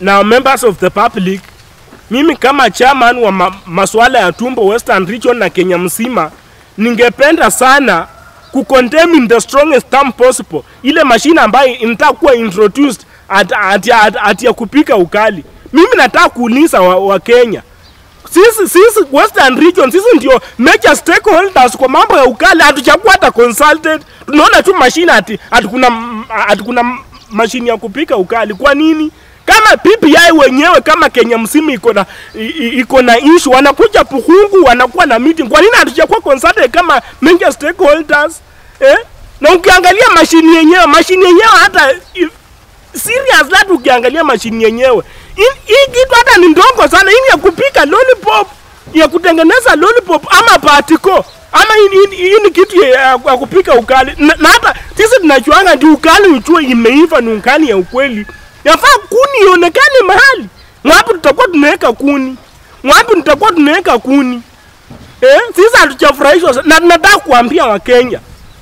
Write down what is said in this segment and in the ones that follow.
na members of the public, mimi kama chairman wa ma masuala ya tumbo Western Region na Kenya mzima, ningependa sana kucondemn in the strongest term possible ile mashine ambayo inataka kuwa introduced at, at, at, at ya kupika ukali. Mimi nataka kuuliza wa, wa Kenya sisi sisi Western Region sisi ndio major stakeholders kwa mambo ya ukali, hatujakuwa hata consulted. Tunaona tu mashine ati ati kuna ati kuna mashine ya kupika ukali. Kwa nini? Kama PPI wenyewe kama Kenya msimu iko na i- i- iko na issue, wanakuja Pukungu, wanakuwa na meeting. Kwa nini hatujakuwa consulted kama major stakeholders eh? Na ukiangalia mashine yenyewe, mashine yenyewe hata i- serious hata ukiangalia mashini yenyewe Hii- hii kitu hata ni ndongo sana hii ni ya kupika lollipop ya kutengeneza lollipop ama patiko ama hii- hii hii ni kitu ya, ya, ya kupika ukali na, na hata sisi tunachuanga ndi ukali uchue imeiva ni ukali ya ukweli yafaa kuni ionekane mahali wapi tutakuwa tunaweka kuni wapi tutakuwa tunaweka kuni eh? sisi hatujafurahishwa sa- na nataka kuambia wakenya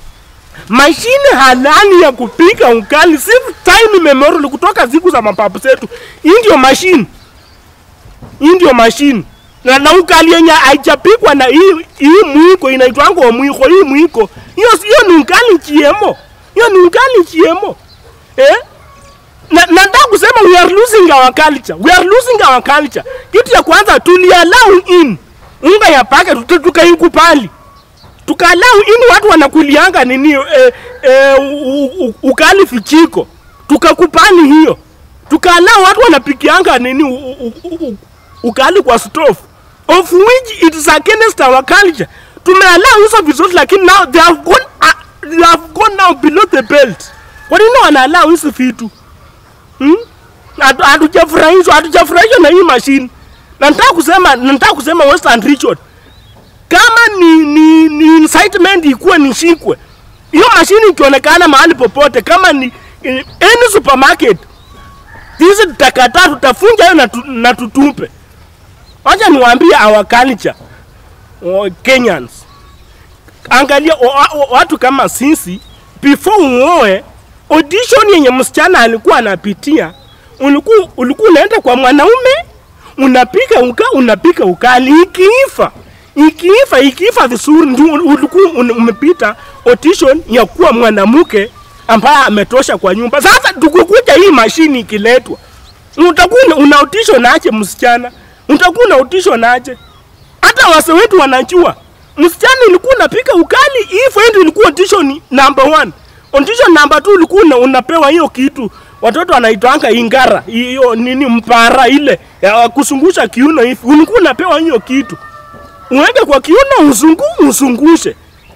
mashine halali ya kupika ukali si time memorial kutoka siku za mapapu zetu. Hii ndio mashine, hii ndio mashine na, na ukali yenye haijapikwa na hii hii mwiko inaitwanga mwiko. Hii mwiko hiyo hiyo ni ukali chiemo, hiyo ni ukali chiemo eh? na nataka kusema we are losing our culture, we are losing our culture. Kitu ya kwanza tuliallow in unga ya pake tukaikubali tukalau ini watu wanakulianga nini eh, eh, u, u, ukali fichiko tukakupani hiyo tukalau watu wanapikianga nini u, u, u, u, ukali kwa stove of which it is against our culture tumealau hizo vizuri lakini now they have gone, uh, they have gone now below the belt kwa nini wanaalau hizi vitu hmm? Hatu- hatujafurahishwa hatujafurahishwa na hii mashine na nataka kusema nataka kusema Western Region kama ni, ni, ni incitement ikuwe nishikwe hiyo mashini ikionekana mahali popote kama ni eh, any supermarket sisi tutakataa tutafunja hiyo na, tu, na tutupe wacha niwaambie our culture oh, Kenyans angalia o, o, watu kama sisi before uoe audition yenye msichana alikuwa anapitia ulikuwa ulikuwa unaenda kwa mwanaume unapika uka unapika ukali ikiifa ikiifa ikiifa vizuri ndio ulikuwa un- umepita audition ya kuwa mwanamke ambaye ametosha kwa nyumba. Sasa tukikuja hii mashini ikiletwa, utakuwa una- una audition aje msichana, utakuwa una audition aje? Hata wase wetu wanajua msichana ilikuwa unapika ukali, hii friend ilikuwa audition number one. Audition number two ulikuwa una, unapewa hiyo kitu watoto wanaitwanga ingara, hiyo nini mpara ile ya kusungusha kiuno hivi, ulikuwa unapewa hiyo kitu uweke kwa kiuno usungu usungushe.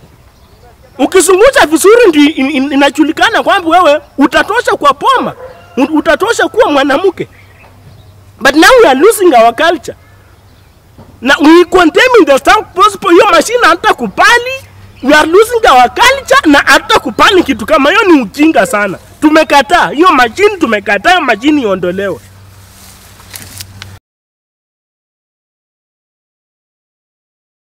Ukisungusha vizuri ndi in, in, inajulikana kwamba wewe utatosha kwa poma, u- utatosha kuwa mwanamke. But now we are losing our culture na we condemning the strong possible. Hiyo mashine hata kubali, we are losing our culture na hata kubali kitu kama hiyo ni ujinga sana. Tumekataa hiyo mashine, tumekataa hiyo mashine iondolewe.